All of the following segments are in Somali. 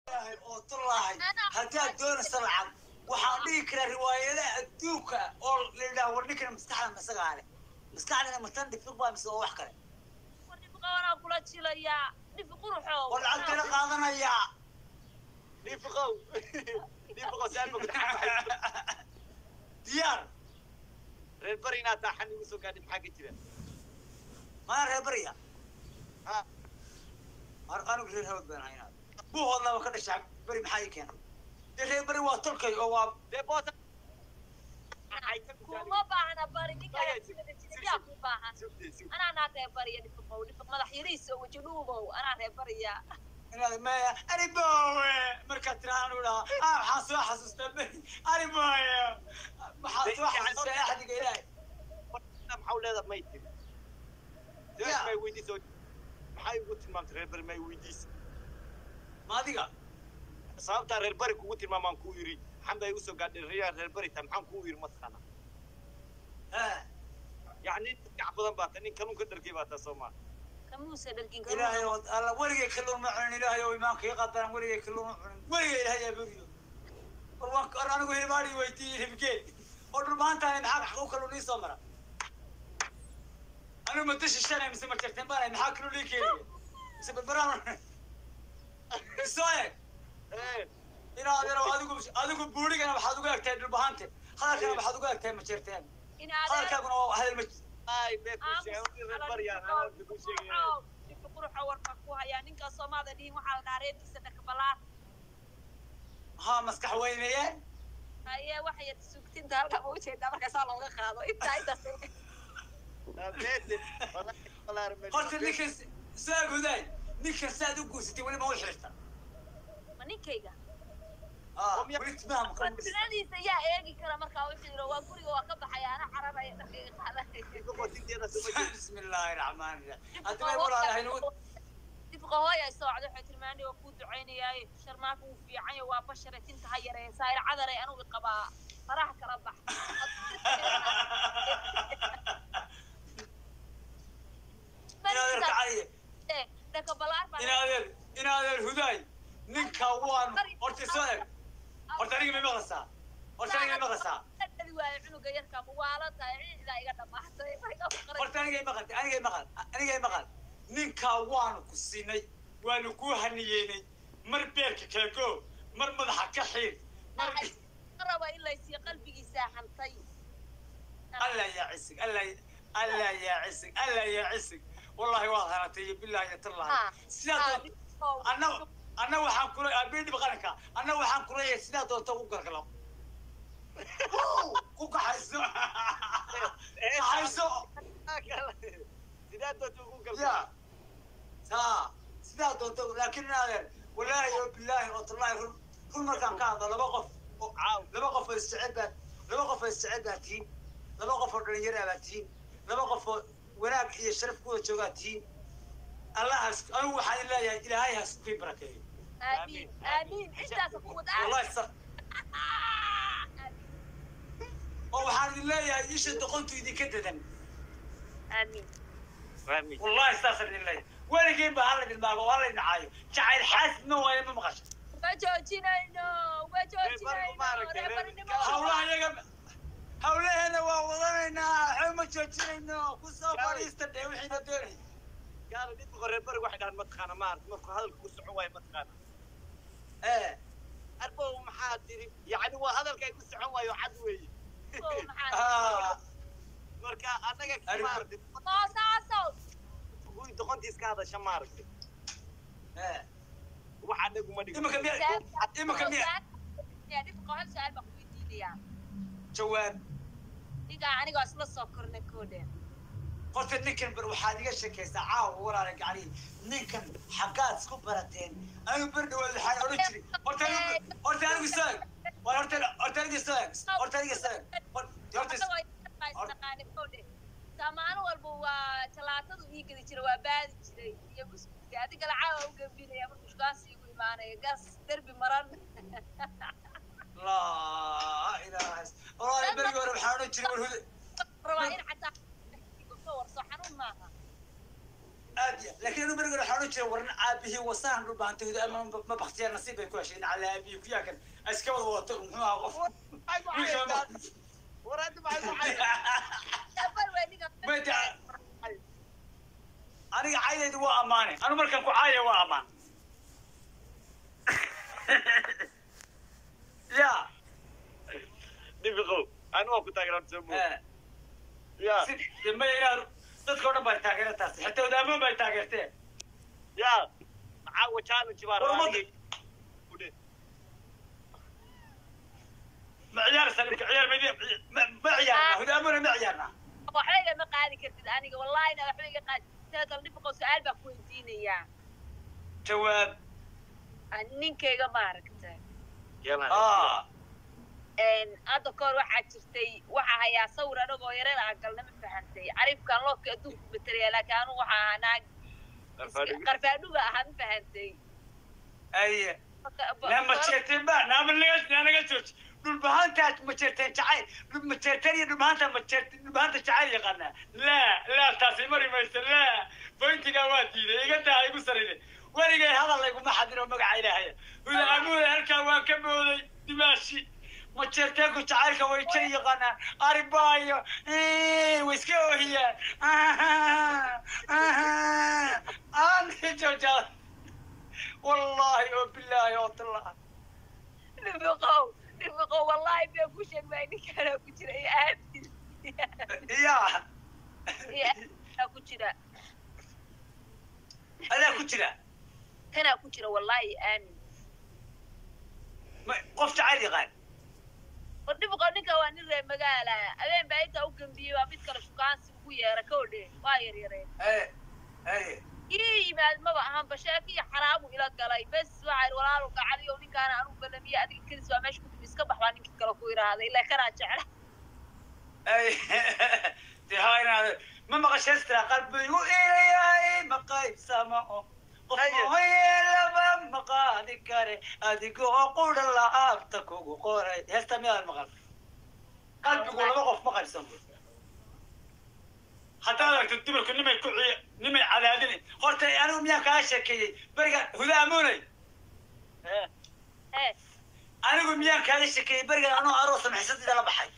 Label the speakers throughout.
Speaker 1: ilaahay oo tullahay haddaad doonaysa lacag waxaan dhihi karaa riwaayadaha adduunka oo la yidhaha war ninkan maskaxda masagaa leh maskaxdana matan dhifir baa mise oo wax kale
Speaker 2: war dhifiqawanaa kula jilayaa dhifi quruxow
Speaker 1: war lacagtana qaadanayaa
Speaker 3: dhiifiqow dhiifiqow saan ma
Speaker 1: diyaar
Speaker 3: reer bari inaad taaxan igu soo gaadhi maxaa ka jira
Speaker 1: mana reer bariya
Speaker 3: ha
Speaker 1: mar anigu reer hawd baan haynaa buuhoodlaba ka dhashaa beri maxaa ii keenay dee reer beri waa tolkay oo waa
Speaker 3: dee boota
Speaker 2: kuma baahna bari ninkaa ku baahan anaa naa reer bariya dhifiqow dhifiq madax yariis oo weji dhuubow anaa reer bariya
Speaker 1: inaad maya ani boowe markaad tiraa anu dhaha ah waxaan soo xasuustaa beri ani boowe waxaan soo xasuustaa axdiga ilaahay
Speaker 3: maxaa u leedaha may tiri
Speaker 1: Ya.
Speaker 3: may weydiisa maxaa igu tilmaamtay reer bari may weydiisa
Speaker 1: ma adiga
Speaker 3: sababtaa reer bari kugu tilmaamaan kuu yiri maxan baa igu soo gaadhay reer reer bari taa maxaan kuu yiri mataqaana
Speaker 1: Eh,
Speaker 3: yacni gac badan baa ta nin kanuunka dharkay baa taa soo maa
Speaker 2: kamuuse dharkin
Speaker 1: ilaahay oo alla weligay kalluun ma cunin ilaahay oo imaanka ii qadaran weligay kalluun ma cunin weligay ilaahay yaa beriyo war waan war anigu hilbaadhi weydiiyey hibgeed oo dhulmaantahay maxaa xaq u kalluun ii soo mara anigu ma dashi shanay mise ma jarteen baanay maxaa kalluun ii keenaya mise barbaraan isoo eeg inaad yaro adigu adigu buurigana waxaad uga egtahay dhulbahante hadalkana waxaad uga egtahay ma jarteen hadalkaaguna waa hadal ma
Speaker 3: ay bee kuu sheegay reer bari yaa hadalka kuu sheegay
Speaker 2: dhifi quruxo warka ku hayaa ninkaa soomaada dhihin waxaa la dhahaa reerkiisa dhakabalaar
Speaker 1: haa maskax weynayeen
Speaker 2: haye waxay sugtinta halkaa ma ujeedaa markaasaa looga qaado intaa intaas
Speaker 1: horta ninkan saa gudaay ninkan saad u guursatay weli ma u xirta
Speaker 2: ma ninkayga
Speaker 1: weli timaha ma
Speaker 2: tiradiisa yaa eegi kara markaa u xiro waa guriga waa ka baxaya ana cararaya dharkayga qaadanaya
Speaker 1: bismi illaahi raxmaani raxiim haddii bay walaalahay nagu
Speaker 2: difqa hooya socda waxay tilmaanay waa kuu ducaynayaaye sharmaaka wuu fiican yahay waa bashare tinta ha yareysaa ila cadaray anugu qabaa faraha kala bax
Speaker 1: inaadeer kacaliye
Speaker 2: dhakabalaar baa
Speaker 1: inaadeer inaadeer hudaay ninka waan horta soo eg horta aniga may maqlaysaa horta aniga may maqlaysaa
Speaker 2: dhali waayo cunuga yarka muwaala tahay ciidaa iga dhamaatay
Speaker 1: horta anigay maqal anigay maqal anigay maqal ninkaa waanu ku siinay waanu kuu haniyeynay mar beerka kala go mar madaxa ka xiir mar
Speaker 2: raba in laysiiyo qalbigiisaa hantay
Speaker 1: alla yaa cisig alla alla yaa cisig alla yaa cisig wallahi waad hanatay iyo billahi iyo tallahi sidaa doon anna anna waxaan kula abeedhib qaranka anna waxaan kuleeyahay sidaa doonta ugu gargalo ku kaxayso kaxayso
Speaker 3: sidaa doonta ugu galba
Speaker 1: ya haa sidaa doonta laakiin inaadeer wallaahi oo billaahi oo tallahi run run markaan ka hadlo laba qof oo caaw laba qof oo isjecel baad laba qof oo isjecel baad tihiin laba qof oo dhalinyaro baad tihiin laba qof oo wanaag iyo sharaf kuwada joogaad tihiin allahaas anigu waxaan leeyahay ilaahay has kii barakeeyo
Speaker 2: aamiin aamiin intaas ku wada
Speaker 1: wallahi sa oo waxaan idin leeyahay isha doqontu idinka dadan
Speaker 2: aamiin
Speaker 3: fahmi
Speaker 1: wallahi saasaan idin leeyahay weligeen baa hala idin maago hala idin caayo jacayl xaasidna waayo ma maqasha
Speaker 2: ma joojinayno ma joojinayno reebarnimo
Speaker 1: hawlaha iyaga hawlaheena waa wadanaynaa waxba ma joojinayno ku soo fadhiista dhee wixiina doonay
Speaker 3: gaala dhibka reer bari waxay dhahaan mataqaana maarata markuu hadalka ku socon waayo mataqaana
Speaker 1: ee
Speaker 3: arbow maxaa tiri yacni waa hadalka ay ku socon waayo cad weeye
Speaker 1: ah,
Speaker 3: marka annaga
Speaker 1: Arrin-
Speaker 3: maaragtay
Speaker 2: moosaasow
Speaker 3: guri doqontiis ka hadasha maaragtay
Speaker 1: ee
Speaker 3: wax anagu ma dhigo
Speaker 1: imika miya imika miya
Speaker 2: yaa dhibka hal su-aal baan ku weydiinayaa
Speaker 1: jawaab
Speaker 2: ninkaa anigoo isla soo kornay koodheen
Speaker 1: horta ninkan bar waxaad iga sheekaysaa caawa walaala gaclihi ninkan xaggaad isku barateen anigu ber dhawaad waxaan odhan jiray horta anigu horta anigu soo eg war horta horta aniga soo eg horta aniga soo eg Hor- horta
Speaker 2: maalin walba waa jalaatadu ii gedi jira waa baadi jiray iyo buskudka adiga lacaawa u gambinaya markuu shukaansi igu imaanaya gas derbi maran
Speaker 1: laa ilaaha is- walaala berigi hore waxaan odhan jiray war huda
Speaker 2: rabaa in xataa ka warso xanuun maaha
Speaker 1: aad iyo laakiin anu berigood waxaan odhan jiray warna aabihii wasaan dhulbaantahooda ama ma baktiyaa nasiib bay ku hesheen calaa aabihii kuyaakan iska wada wadato muxuu ahaa qof
Speaker 3: war hadda maxay ku caydaa
Speaker 1: Mate, aniga caydaydu waa ammaane anu markaan ku caaya waa ammaan ya
Speaker 3: dhibiqow anu waa ku taageeraan soo mo
Speaker 1: eh,
Speaker 3: ya
Speaker 1: si dambe inaad dadka o dhan baa taageera taas xitaa wadaamoon bay taageerteen
Speaker 3: ya caawa challenge baa
Speaker 1: War
Speaker 3: rabaa
Speaker 1: ummadda-
Speaker 3: aniga. Udhe.
Speaker 1: ma ciyaaraysaa dhibka ciyaar ma ma ma ciyaarnaa wadaamoona ma ciyaarnaa
Speaker 2: waxba igama qaadi kartid aniga wallahina waxba iga qaadi teedal dhibqo su-aal baan ku weydiinayaa
Speaker 1: jawaab
Speaker 2: Ah, ninkayga maaragta
Speaker 3: Yeelan.
Speaker 1: ah
Speaker 2: hadda kahor waxaa jirtay waxaa hayaa sawir anagoo yareer ah galna ma fahantay carifkan loobka adduunku matalaya laakiin anu waxaa ahaa naag
Speaker 3: Qarfaadhiga.
Speaker 2: qarfaadhuga ahaa ma fahantay
Speaker 1: aye na ma jeerteen ba naama naga na naga jooji dhulbahaantaas ma jeerteen jacayl dhul ma jeerteen iyo dhulbahaanta ma jeerteen dhulbahaanta jacayl yaqaanaa laa laa taasi mari mayso laa bointigaa waa diiday iga daa igu sarine weligay hadal layguma xadin oo magaca ilaahaya hudaamuda halkaa waan ka mooday dimaashi ma jeerteenku jacaylka way jari yaqaanaan aribaayo way iska oohiyaan aan joojaa والله وبالله والله
Speaker 2: dhibiqow dhibiqow wallahi been ku sheeg baa ninkaanaa ku jira iyo aamin
Speaker 1: يا
Speaker 2: iyo aaminaa ku jira
Speaker 1: هذا كتير
Speaker 2: kanaa ku jira wallahi iyo aamin
Speaker 1: قفت عادي غال
Speaker 2: war dhibiqow ninka waa nin reer magaala habeen baa intaa u gambiyey waa mid kale shukaansi ugu yeera ka odhe waa yaryareen
Speaker 1: ايه ايه
Speaker 2: ii yimaad maba ahanba sheeko iyo xaraamu ila galay bes waxaa walaalu gacaliyo ninkaana anu balamiye adiga kedis waa meesha kutimi iska bax baa ninkii kale ku idhaahday ilaa kanaa jecla
Speaker 1: ايه دي هاي أنا ما مغششت قلبي وإلي ما قايد سمعه قفوي لما مقادي كاري أديكو أقول الله أبتكو قوري يستمع المغرب قلبي يقول ما قف مقايد سمعه حتى لو تدبر كل نمي كعي نمي على هذين قلت أنا ميا كاشكي برجع هذا أموني
Speaker 3: Eh,
Speaker 2: ee
Speaker 1: anigu miyaan kaaga shekeeyey berigan anoo aroosa maxsadida la baxay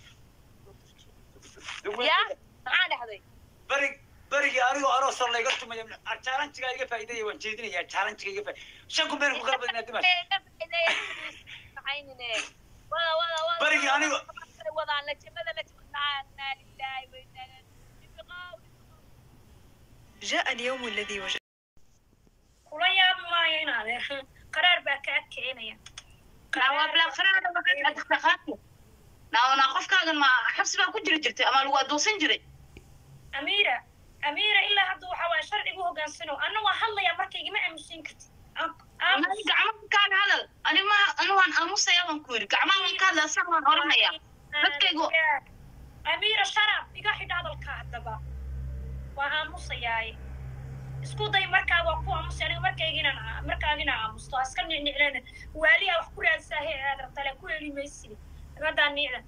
Speaker 2: yaa maxaa dhexday
Speaker 1: berig berigii anigoo aroosa layga tumaya jaalanjigaa iga faa'iidaya waan jeedinayaa jaalanjiga iga faa'iidaya shan kun been ku kala badinaa dimash
Speaker 2: maxaynine wada wada wada
Speaker 1: Barigii anigu-
Speaker 2: wadaan lajamada lajamada lillahi wa inna ilaihi dhibiqow
Speaker 4: جاء اليوم الذي وجد
Speaker 5: kula yaabi maayo inaade qaraar baa kaa keenaya
Speaker 6: naona qofkaagan ma xabsi baa ku jiri jirtay ama lagu adoonsan jiray
Speaker 5: amiira amiira ilaa hadda waxa waaya sharcigu hogaansano anna waa hadlaya markaygama aamusin kartid Am-
Speaker 6: Ani gacmaha kaaga hadal ani ma ani waan aamusaya baan ku yidhi gacmaha waan ka hadla asaga waan oranaya dadkaygu-
Speaker 5: amiira sharaf iga xidha hadalka haddaba waa aamusayaaye isku day markaa waa ku aamusay aniga markayga inaan aa- markaaga inaan aamusto ha iska nicnicnana waaliyaa wax ku raadsaa he aad rabtale ku heli maysidi nagaddaa nicda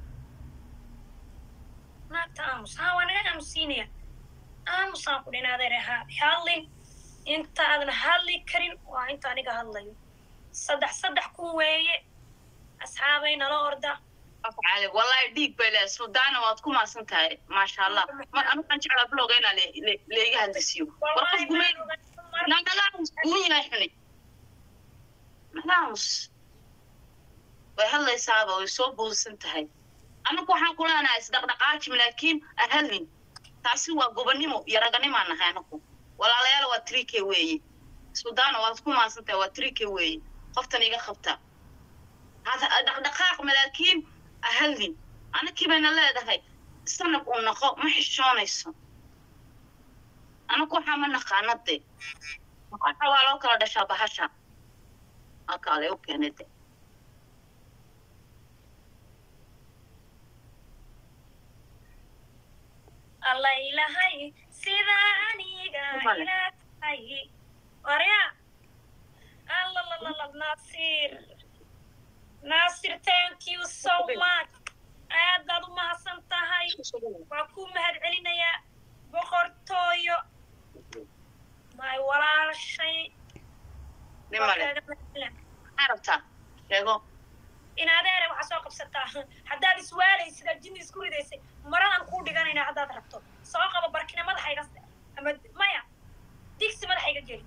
Speaker 5: naagta aamus haa waa naga aamusiinaya aamusaan ku dhin adeer ahaa hadlin inta aadan hadli karin waa inta aniga hadlayo saddex saddex kun weeye asxaabay nala orda
Speaker 6: cali wallahi dhiig bay leedahay suldaana waad ku maasan tahay maasha allah mar anu waxaan jeclaa blogga inaa le- le- leiga hadlisiiyo war qof gumey nagaamus uu yahay xuni nagaamus way hadlaysaaba way soo boodsan tahay anagu waxaan ku leenahay isdhaqdhaqaajim laakiin ahadlin taasi waa gobonnimo iyo raganimaan nahay anagu walaalayaal waa trike weeye suldaana waad ku maasan tahay waa trike weeye qoftan iga qabta hada dhaqdhaqaaq malaakiin ahadlin anakii bayna leedahay sanab uu naqo ma xishoonayso anagu waxaa ma naqaana de waxa waa loo kala dhashaa bahasha halkaale u keenay de
Speaker 5: alla ilahay sida aniga
Speaker 6: Vale.
Speaker 5: ila tahay warya allalalala nasir nasir thank you so much aad baad u mahadsan tahay waa ku mahad celinayaa boqortooyo maay walaashay
Speaker 6: nin male maxaa rabtaa sheego
Speaker 5: in adeere waxaa soo qabsataa haddaad iswaalaysid aad jinni isku ridaysay maradan kuu dhiganayna haddaad rabto soo qabo barkina madaxayga ama maya digsi madaxayga geli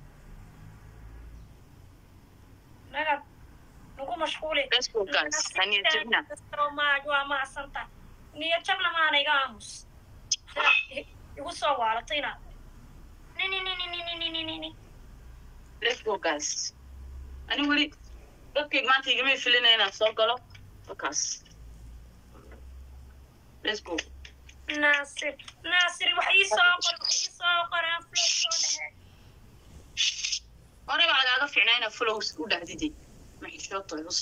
Speaker 5: nagad nagu mashquuli
Speaker 6: let's go guys haniya jabna
Speaker 5: maaj waa mahadsanta niyad jabna maana iga aamus igu soo waalatay inaad nini nini nini nini nini
Speaker 6: let's go guys ani weli dadkayga maanta igama filina inaan soo galo halkaas let's go
Speaker 5: naasir naasir wax ii soo qor wax ii soo qoraan flow soo dhehe
Speaker 6: horey baa lagaaga fiicnaa inaad follows u dhahdiday maxishooto cus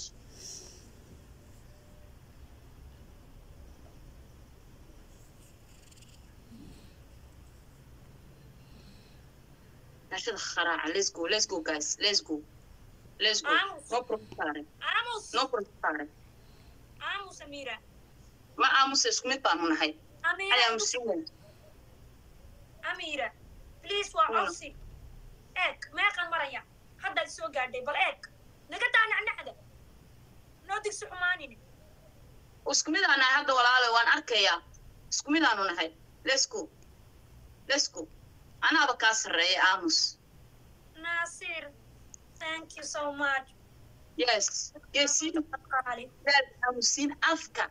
Speaker 6: nashada kharaaca let's go let's go guys let's go let's go no protestare
Speaker 5: aamus
Speaker 6: no protestare
Speaker 5: aamus amiira
Speaker 6: ma aamusa isku mid baanu nahay hal
Speaker 5: amiira
Speaker 6: aamusin weyn
Speaker 5: amiira please waa
Speaker 6: Wala.
Speaker 5: codsi eeg meeqan maraya haddaad soo gaadhay bal eeg naga daa nacnacda noo digsi xumaanine
Speaker 6: isku mid aan nahay hadda walaalo waan arkayaa isku mid aanu nahay let's go let's go anaaba kaa sarreeya aamus
Speaker 5: naasir thank you so much
Speaker 6: yes yes
Speaker 5: qaali
Speaker 6: daal aamusiin afka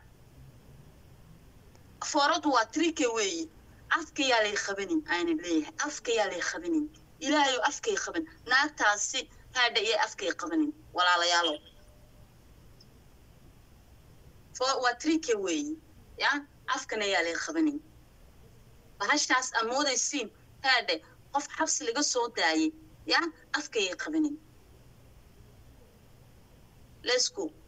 Speaker 6: fooradu waa trike weeye afka yaa lay qabanin ayna leeyahay afka yaa lay qabanin ilaahayo afkay qaban naagtaasi haadha iyo afkay qabanin walaalayaalo fo- waa trike weeye ya afkana yaa lay qabanin bahashaas amoodaysiin haadhe qof xabsi laga soo daayay ya afkayay qabanin let's go